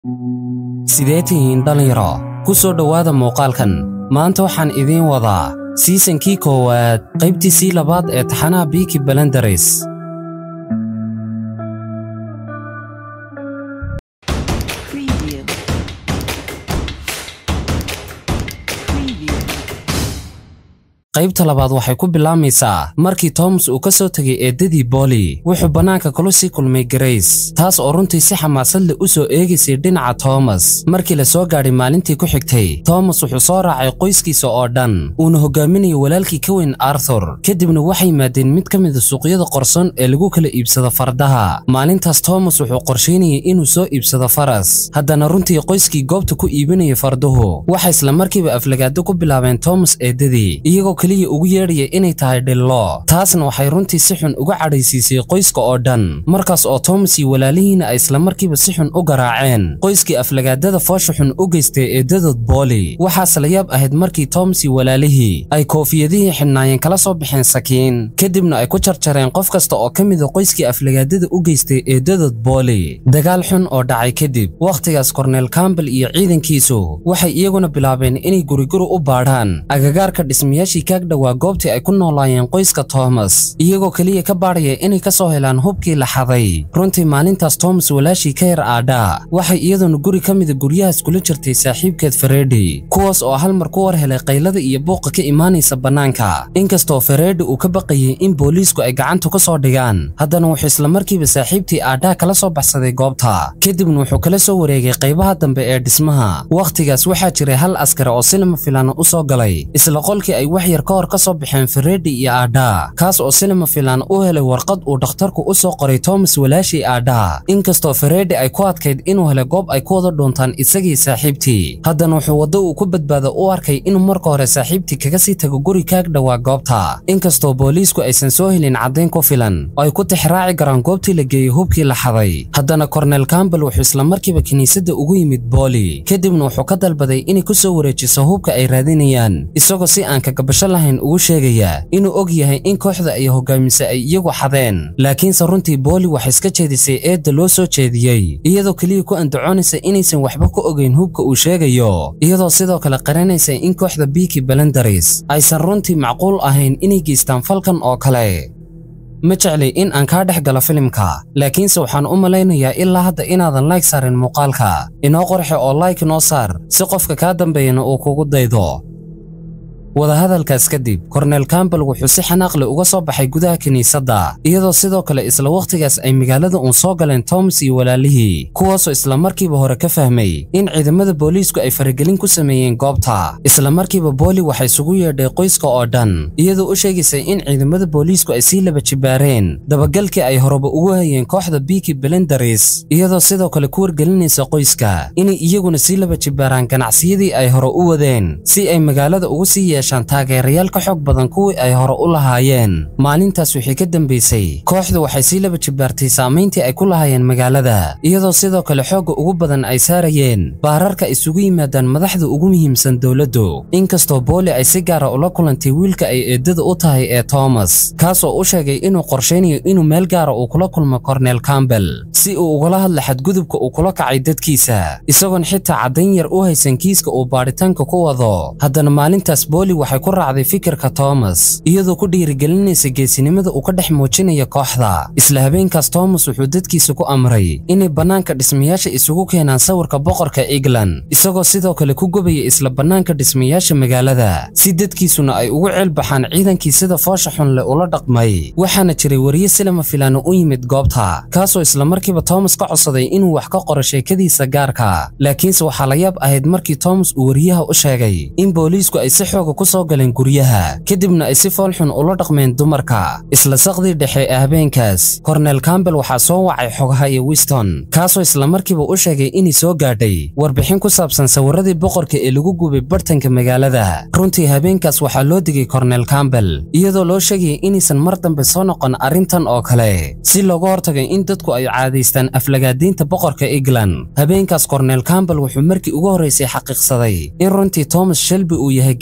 sidee tihiin dhallinyaro ku soo dhowaada muuqaalkan maanta waxaan idiin wadaa siisankii koowaad qaybtiisii labaad ee taxanaha biiki balandares Preview. Preview. qaybta labaad waxay ku bilaamaysaa markii toomas uu ka soo tegay eeddadii booli wuxuu bannaanka kula sii kulmay grace taas oo runtii si xamaasad leh u soo eegaysay dhinaca toomas markii la soo gaadhay maalintii ku xigtay toomas wuxuu soo raacay qoyskiisa oo dhan uuna hogaaminayay walaalkii ka weyn arthur kadibna waxay yimaadeen mid ka mida suuqyada qorson ee lagu kala iibsado fardaha maalintaas toomas wuxuu qorshaynayay inuu soo iibsado faras haddana runtii qoyskii goobta ku iibinayay farduhu waxay isla markiiba aflagaado ku bilaabeen toomas eeddadii iyagoo keliya ugu yeedhaya inay tahay dhillo taasna waxay runtii si xun uga cadhaysiisay qoyska oo dhan markaas oo toomas iyo walaalihiina ay isla markiiba si xun u garaaceen qoyskii aflagaadada foosha xun u geystay eeddadood booli waxaase la yaab ahayd markii toomas iyo walaalihii ay koofiyadihii xidhnaayeen kala soo baxeen sakiin kadibna ay ku jarjareen qof kasta oo ka mida qoyskii aflagaadada u geystay eeddadood booli dagaal xun oo dhacay kadib wakhtigaas korneel campbell iyo ciidankiisu waxay iyaguna bilaabeen inay guriguri u baadhaan agagaarka dhismayaashii kaag dhowaa goobtii ay ku noolaayeen qoyska toomas iyagoo keliya ka baadhaya inay ka soo helaan hubkii la xaday runtii maalintaas toomas walaashii ka yar aadhaa waxay iyaduna guri ka mida guryahaas kula jirtay saaxiibkeed feredi kuwaas oo hal mar ku war helay qaylada iyo buuqa ka imaanaysa bannaanka inkastoo feredi uu ka baqayay in booliisku ay gacanta ku soo dhigaan haddana wuxuu isla markiiba saaxiibtii aadhaa kala soo baxsaday goobta kadibna wuxuu kala soo wareegay qaybaha dambe ee dhismaha wakhtigaas waxaa jiray hal askari oo silima filaana u soo galay isla qolkii ay wax yar ka hor ka soo baxeen feredi iyo aadhaa kaas oo silima filaan u helay warqad uu dhakhtarku u soo qoray toomas walaashii aadhaa inkastoo feredi ay ku adkayd inuu helay goob ay ku wada dhuuntaan isagii saaxiibtii haddana wuxuu waddo uu ku badbaado u arkay inuu marka hore saaxiibtii kaga sii tago guri kaag dhowaa goobta inkastoo booliisku aysan soo helin caddayn ku filan oo ay ku tixraaci karaan goobtii la geeyey hubkii la xaday haddana korneel campbell wuxuu isla markiiba kiniisadda ugu yimid booli kadibna wuxuu ka dalbaday inay ku soo wareejiso hubka ay raadinayaan isagoo si aan kagabasho lahayn ugu sheegaya inuu og yahay in kooxda ay hogaamisa ay iyagu xadeen laakiinse runtii booli waxay iska jeedisay eedda loo soo jeediyey iyadoo keliya ku andacoonaysa inaysan waxba ku ogeyn hubka uu sheegayo iyadoo sidoo kale qaranaysa in kooxda biiki balandaris aysan runtii macquul ahayn inay geystaan falkan oo kale ma jecli in aan kaa dhex galo filimka laakiinse waxaan u malaynayaa ilaa hadda inaadan like saarin muuqaalka inoo qorxe oo like noo saar si qofka kaa dambeeyana uu kugu daydo wadahadalkaas kadib korneel campbell wuxuu si xanaaq leh uga soo baxay gudaha kiniisadda iyadoo sidoo kale isla wakhtigaas ay magaalada uun soo galeen toomas iyo walaalihii kuwaasoo isla markiiba hore ka fahmay in ciidamada booliisku ay faragelin ku sameeyeen goobta isla markiiba booli waxay isugu yeedhay qoyska oo dhan iyadoo u sheegaysay in ciidamada booliisku ay sii laba jibaareen dabagalkii ay horeba ugu hayeen kooxda biiki belendaris iyadoo sidoo kale ku wargelinaysa qoyska inay iyaguna sii laba jibaaraan ganacsiyadii ay hore u wadeen si ay magaalada ugu sii yeeshaan taageerayaal ka xoog badan kuwii ay hore u lahaayeen maalintaas wixii ka dambaysay kooxdu waxay sii laba jibaartay saamayntii ay ku lahaayeen magaalada iyadoo sidoo kale xoogga ugu badan ay saarayeen baararka isugu yimaadaan madaxda ugu muhiimsan dowladdu inkastoo booli ay si gaara ula kulantay wiilka ay eeddada u tahay ee toomas kaasoo u sheegay inuu qorshaynayo inuu meel gaara uu kula kulmo korneel campbell si uu ugala hadla xadgudubka uu kula kacay dadkiisa isagoon xitaa caddayn yar u haysan kiiska uu baadhitaanka ku wado haddana maalintaas booli waxay ku raacday fikirka toomas iyadoo ku dhiirigelinaysa geesinimada uu ka dhex muujinaya kooxda isla habeenkaas toomas wuxuu dadkiisa ku amray inay bannaanka dhismayaasha isugu keenaan sawirka boqorka england isagoo sidoo kale ku gubaya isla bannaanka dhismayaasha magaalada si dadkiisuna ay ugu ceelbaxaan ciidankii sida foosha xun leh ula dhaqmay waxaana jiray wariye silama filaano u yimid goobta kaasoo isla markiiba toomas ka codsaday inuu wax ka qoro sheekadiisa gaarka laakiinse waxaa la yaab ahayd markii toomas uu wariyaha u sheegay in booliisku ay si xooga ku soo galeen guryaha kadibna ay si foolxun ula dhaqmeen dumarka isla saqdii dhexe ee habeenkaas korneel campbell waxaa soo wacay xogaha iyo wiston kaasoo isla markiiba u sheegay inay soo gaadhay warbixin ku saabsan sawiradii boqorka ee lagu gubay bartanka magaalada runtii habeenkaas waxaa loo digay korneel campbell iyadoo loo sheegayay inaysan mar dambe soo noqon arrintan oo kale si looga hortagay in dadku ay caadaystaan aflagaadiinta boqorka england habeenkaas korneel campbell wuxuu markii ugu horraysay xaqiiqsaday in runtii thomas shelby uu yahay geesi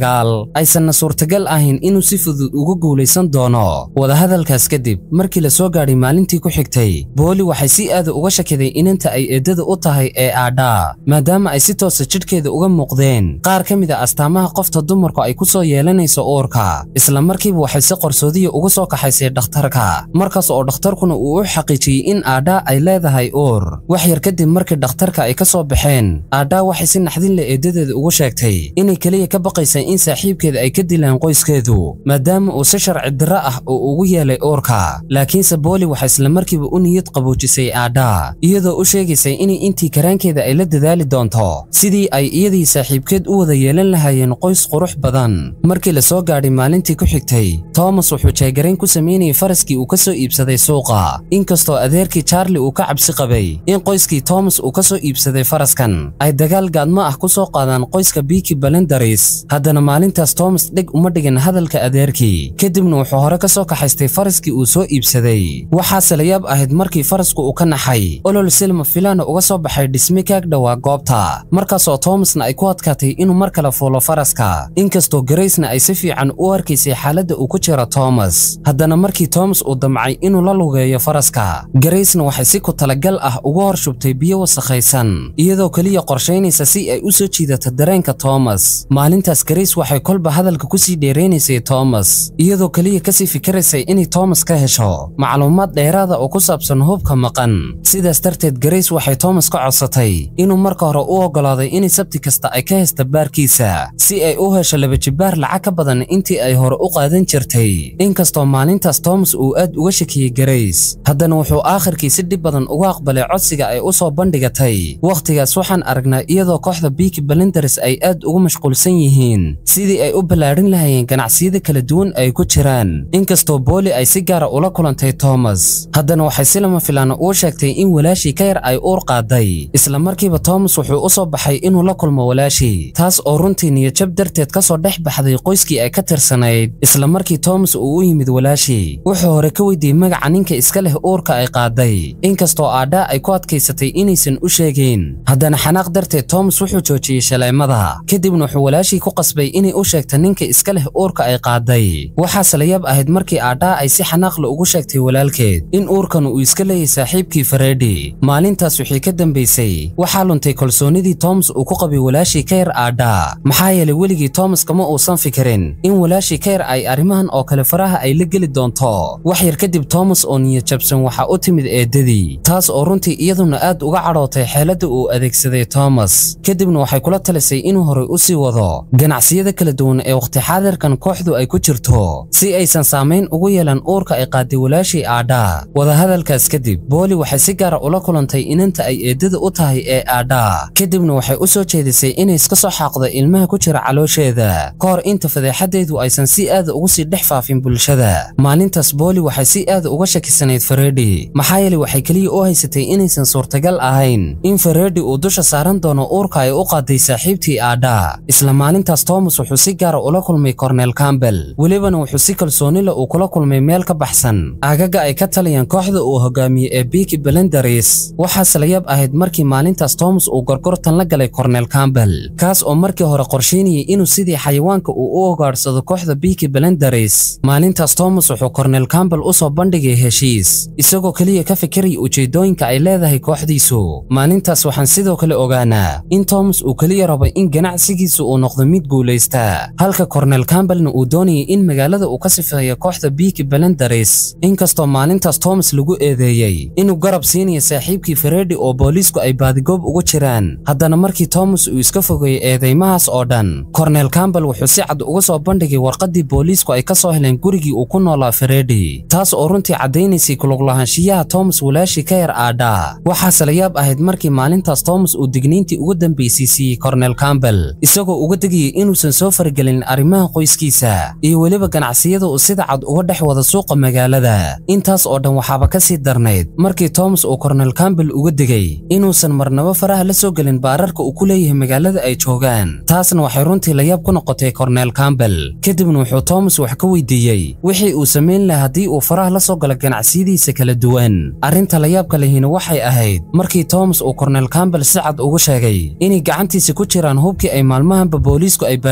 dagaal aysanna suurtagal ahayn inuu si fudud uga guulaysan doono wadahadalkaas kadib markii la soo gaadhay maalintii ku xigtay booli waxay si aada uga shakiday inanta ay eedada u tahay ee aadhaa maadaama ay si toosa jidhkeeda uga muuqdeen qaar ka mid a astaamaha qofta dumarku ay ku soo yeelanayso uurka isla markiiba waxay si qarsoodiya uga soo kaxaysay dhakhtarka markaas oo dhakhtarkuna uu u xaqiijiyey in aadhaa ay leedahay uur wax yar kadib markii dhakhtarka ay ka soo baxeen aadhaa waxay si naxdin leh eedadeeda ugu sheegtay inay keliya ka baqaysa in saaxiibkeeda ay ka dilaan qoyskeedu maadaama uu si sharci darro ah uu ugu yeelay uurka laakiinse booli waxay isla markiiba u niyad qaboojisay aadhaa iyadoo u sheegaysay inay intii karaankeeda ay la dadaali doonto sidii ay iyadii saaxiibkeed u wada yeelan lahaayeen qoys qurux badan markii la soo gaadhay maalintii ku xigtay toomas wuxuu jeegarayn ku samaynayay faraskii uu ka soo iibsaday suuqa inkastoo adeerkii charli uu ka cabsi qabay in qoyskii toomas uu ka soo iibsaday faraskan ay dagaal gaadmo ah ku soo qaadaan qoyska biiki balendaris haddana maalintaas toomas dheg uma dhigin hadalka adeerkii kadibna wuxuu hore ka soo kaxaystay faraskii uu soo iibsaday waxaase la yaab ahayd markii farasku uu ka naxay olol silma filaana uga soo baxay dhisme kaag dhowaa goobta markaasoo toomasna ay ku adkaatay inuu mar kale fuulo faraska inkastoo garaysna ay si fiican u arkaysay xaaladda uu ku jiro toomas haddana markii toomas uu damcay inuu la lugeeyo faraska garaysna waxay si ku talagal ah uga hor shubtay biyo wasakhaysan iyadoo keliya qorshaynaysa si ay u soo jiidato dareenka toomas maalintaas garays waxay kolba hadalka ku sii dheeraynaysay toomas iyadoo keliya kasii fikiraysay inay toomas ka hesho macluumaad dheeraada oo ku saabsan hubka maqan sidaas darteed garays waxay toomas ka codsatay inuu marka hore u oggolaaday inay sabti kasta ay ka hesta baarkiisa si ay u hesho laba jibbaar lacag ka badan intii ay hore u qaadan jirtay inkastoo maalintaas toomas uu aad uga shakiyey garays haddana wuxuu aakhirkii si dhib badan uga aqbalay codsiga ay u soo bandhigatay wakhtigaas waxaan aragnaa iyadoo kooxda biiki balenders ay aad ugu mashquulsan yihiin sidii ay u ballaadhin lahaayeen ganacsiyada kala duwan ay ku jiraan inkastoo booli ay si gaara ula kulantay toomas haddana waxay si lama filaana uu sheegtay in walaashii ka yar ay uur qaaday isla markiiba toomas wuxuu u soo baxay inuu la kulmo walaashii taas oo runtii niyadjab darteed ka soo dhex baxday qoyskii ay ka tirsanayd isla markii toomas uu u yimid walaashii wuxuu hore ka weydiiyey magaca ninka iska leh uurka ay qaaday inkastoo aadhaa ay ku adkaysatay inaysan u sheegayn haddana xanaaq darteed toomas wuxuu joojiyey shaleemada kadibna wuxuu walaashii ku qasbay inay u sheegta ninka iska leh uurka ay qaaday waxaase la yaab ahayd markii aadhaa ay si xanaaqle ugu sheegtay walaalkeed in uurkan uu iska leeyahay saaxiibkii fareedhi maalintaas wixii ka dambaysay waxaa luntay kalsoonidii toomas uu ku qabay walaashii ka yar aadhaa maxaa yeelay weligii toomas kama uusan fikirin in walaashii ka yar ay arrimahan oo kale faraha ay la geli doonto wax yar kadib toomas oo niyad jabsan waxaa u timid eedadii taas oo runtii iyaduna aad uga cadhootay xeeladda uu adeegsaday toomas kadibna waxay kula talisay inuu horey u sii wado ganacsiyada kala duwan ee wakhti xaadirkan kooxdu ay ku jirto si aysan saamayn ugu yeelan uurka ay qaaday walaashii aadhaa wadahadalkaas kadib booli waxay si gaara ula kulantay inanta ay eedada u tahay ee aadhaa kadibna waxay u soo jeedisay inay iska soo xaaqdo ilmaha ku jira caloosheeda ka hor inta fadeexadeedu aysan si aada ugu sii dhex faafin bulshada maalintaas booli waxay si aada uga shakisanayd fareedhi maxaa yeelay waxay keliya u haysatay inaysan suurtagal ahayn in fareedhi uu dusha saaran doono uurka ay u qaaday saaxiibtii aadhaa isla maalintaas toomas wuxuu si gaara ula kulmay kornel campbell welibana wuxuu si kalsooni leh uu kula kulmay meel ka baxsan aagaga ay ka taliyaan kooxda uu hogaamiyey ee biiki belendaris waxaase la yaab ahayd markii maalintaas toomas uu gorgortan la galay kornel campbell kaas oo markii hore qorsheynayay inuu sidii xayawaanka uu u ogaadhsado kooxda biiki belendaris maalintaas toomas wuxuu kornel campbell u soo bandhigay heshiis isagoo keliya ka fikiraya ujeedooyinka ay leedahay kooxdiisu maalintaas waxaan sidoo kale ogaanaa in toomas uu keliya rabo in ganacsigiisu uu noqdo mid guulaysta halka kornel campbellna uu doonayay in magaalada uu ka sifeeyo kooxda biiki belendaris inkastoo maalintaas toomas lagu eedeeyey inuu garab siinayo saaxiibkii fareedhi oo booliisku ay baadigoob ugu jiraan haddana markii toomas uu iska fogeeyey eedeymahaas oo dhan kornel campbell wuxuu si cad uga soo bandhigay warqaddii booliisku ay ka soo heleen gurigii uu ku noolaa fareedhi taas oo runtii caddaynaysay kuluglahaanshiyaha toomas walaashii ka yar aadhaa waxaase la yaab ahayd markii maalintaas toomas uu digniintii ugu dambaysay siiyey kornel campbell isagoo uga degayay inuusan soo faragelin arrimaha qoyskiisa iyo weliba ganacsiyada uu sida cad uga dhex wada suuqa magaalada intaas oo dhan waxaaba ka sii darnayd markii toomas uu kornel campbell uga degay inuusan marnaba faraha la soo gelin baararka uu ku leeyahay magaalada ay joogaan taasna waxay runtii layaab ku noqotay kornel campbell kadibna wuxuu toomas wax ka weydiiyey wixii uu samayn lahaa haddii uu faraha la soo galo ganacsiyadiisa kala duwan arrinta layaabka lehina waxay ahayd markii toomas uu kornel campbell si cad ugu sheegay inay gacantiisa ku jiraan hubkii ay maalmahanba booliisku ay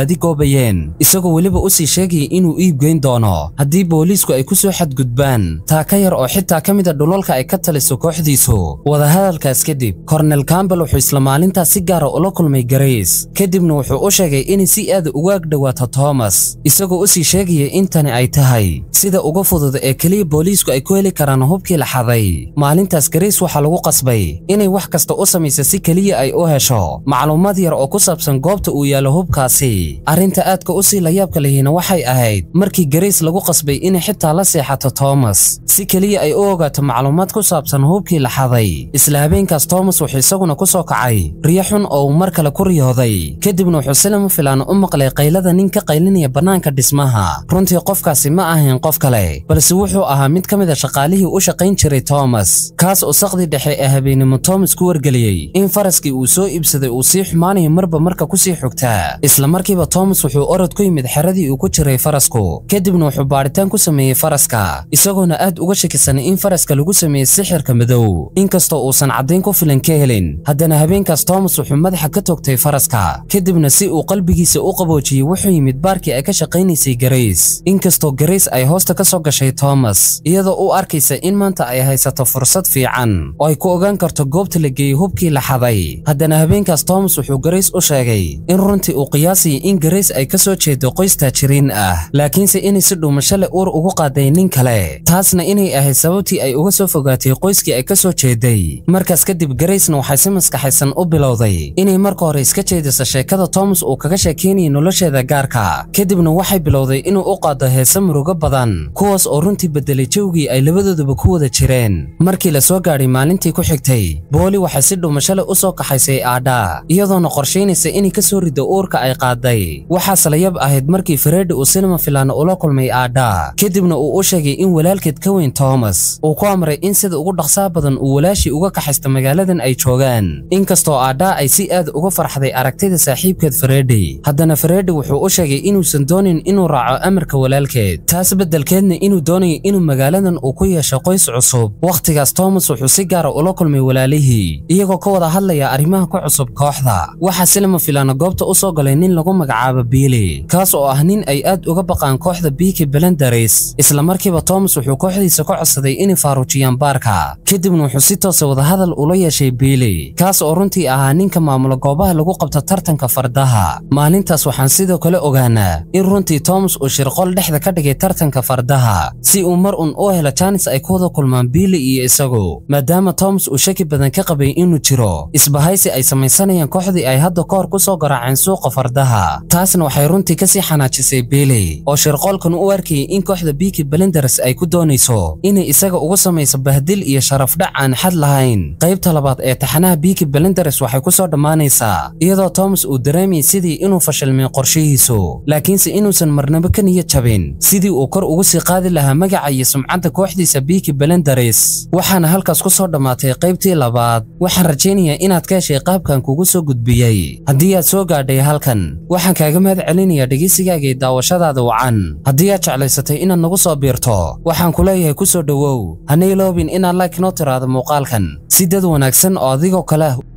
baadi goobayeen isagoo weliba u sii sheegaya inuu iibgeyn doono haddii booliisku ay ku soo xadgudbaan taa ka yar oo xitaa ka mida dhulalka ay ka taliso kooxdiisu wadahadalkaas kadib kornel campbell wuxuu isla maalintaas si gaara ula kulmay grace kadibna wuxuu u sheegay inay si aad uga agdhowaato thomas isagoo u sii sheegaya in tani ay tahay sida uga fudud ee keliya booliisku ay ku heli karaan hubkii la xaday maalintaas grace waxaa lagu qasbay inay wax kasta u samaysa si keliya ay u hesho macluumaad yar oo ku saabsan goobta uu yaallo hubkaasi arrinta aadka u sii layaabka lehina waxay ahayd markii grace lagu qasbay inay xitaa la seexato thomas si keliya ay u ogaato macluumaad ku saabsan hubkii la xaday isla habeenkaas thomas wuxuu isaguna ku soo kacay riyo xun oo uu mar kale ku riyooday kadibna wuxuu si lama filaan u maqlay qaylada nin ka qaylinaya bannaanka dhismaha runtii qofkaasi ma ahayn qof kale balse wuxuu ahaa mid ka mid a shaqaalihii u shaqayn jiray thomas kaas oo saqdii dhexe ee habeenimo thomas ku wargeliyey in faraskii uu soo iibsaday uu sii xumaanayo marba marka ku sii xogtaa isla markiiba thomas wuxuu orod ku yimid xeradii uu ku jiray farasku kadibna wuxuu baadhitaan ku sameeyey faraska isagoona aad uga shakisanay in faraska lagu sameeyey sixirka madow inkastoo uusan caddayn ku filan ka helin haddana habeenkaas thomas wuxuu madaxa ka toogtay faraska kadibna si uu qalbigiisa u qaboojiyey wuxuu yimid baarkii ay ka shaqaynaysay grace inkastoo grace ay hoosta ka soo gashay thomas iyadoo u arkaysa in maanta ay haysato fursad fiican oo ay ku ogaan karto goobta la geeyey hubkii la xaday haddana habeenkaas thomas wuxuu grace u sheegay in runtii uu qiyaasayay in grace ay ka soo jeedo qoys taajiriin ah laakiinse inay si dhuumasho leh uur ugu qaaday nin kale taasna inay ahayd sababtii ay uga soo fogaatay qoyskii ay ka soo jeeday markaas kadib gracena waxay si maskaxaysan u bilowday inay marka hore iska jeediso sheekada thomas uu kaga sheekeynayay nolosheeda gaarka kadibna waxay bilowday inuu u qaado heese murugo badan kuwaas oo runtii bedelay jawgii ay labadooduba ku wada jireen markii la soo gaadhay maalintii ku xigtay booli waxay si dhuumasho leh u soo kaxaysay aadha iyadoona qorshaynaysa inay ka soo riddo uurka ay qaaday waxaase la yab ahayd markii faredi uu sinima filaano ula kulmay aadha kadibna uu u sheegay in walaalkeed ka weyn thomas uu ku amray in sida ugu dhaqsaa badan uu walaashii uga kaxaysto magaaladan ay joogaan inkastoo aadha ay si aad uga farxday aragtida saaxiibkeed faredi haddana faredi wuxuu u sheegay inuusan doonin inuu raaco amarka walaalkeed taas beddelkeedna inuu doonayo inuu magaaladan uu ku yeesho qoys cusub wakhtigaas thomas wuxuu si gaara ula kulmay walaalihii iyagoo ka wada hadlaya arrimaha ku cusub kooxda waxaa si lama filaana goobta u soo galay nin lagu magacaabo biili kaas oo ah nin ay aad uga baqaan kooxda biiki belendaris isla markiiba thomas wuxuu kooxdiisa ka codsaday inay faaruujiyaan baarka kadibna wuxuu si toosa wadahadal ula yeeshay biili kaas oo runtii ahaa ninka maamula goobaha lagu qabto tartanka fardaha maalintaas waxaan sidoo kale ogaanaa in runtii thomas uu shirqol dhexda ka dhigay tartanka fardaha si uu mar un u helo jaanis ay ku wada kulmaan biili iyo isagu maadaama thomas uu shaki badan ka qabay inuu jiro isbahaysi ay samaysanayaan kooxdii ay hadda ka hor ku soo garaaceen suuqa fardaha taasna waxay runtii ka sii xanaajisay biili oo shirqoolkan u arkayay in kooxda biiki belenders ay ku doonayso inay isaga ugu samayso bahdil iyo sharafdhac aan xad lahayn qaybta labaad ee taxanaha biiki belenders waxay ku soo dhammaanaysaa iyadoo thomas uu dareemayay sidii inuu fashilmay qorshihiisu laakiinse inuusan marnabo ka niyad jabin sidii uu kor ugu sii qaadi lahaa magaca iyo sumcadda kooxdiisa biiki belenders waxaana halkaas ku soo dhammaatay qaybtii labaad waxaan rajaynayaa inaad ka heshay qaabkan kugu soo gudbiyey haddii aad soo gaadhay halkan waxaan kaaga mahad celinayaa dhegaysigaaga iyo daawashadaada wacan haddii aad jeclaysatay inaad nagu soo biirto waxaan ku leeyahay ku soo dhowow hana iloobin inaad like noo tiraado muuqaalkan si dad wanaagsan oo adigoo kale ah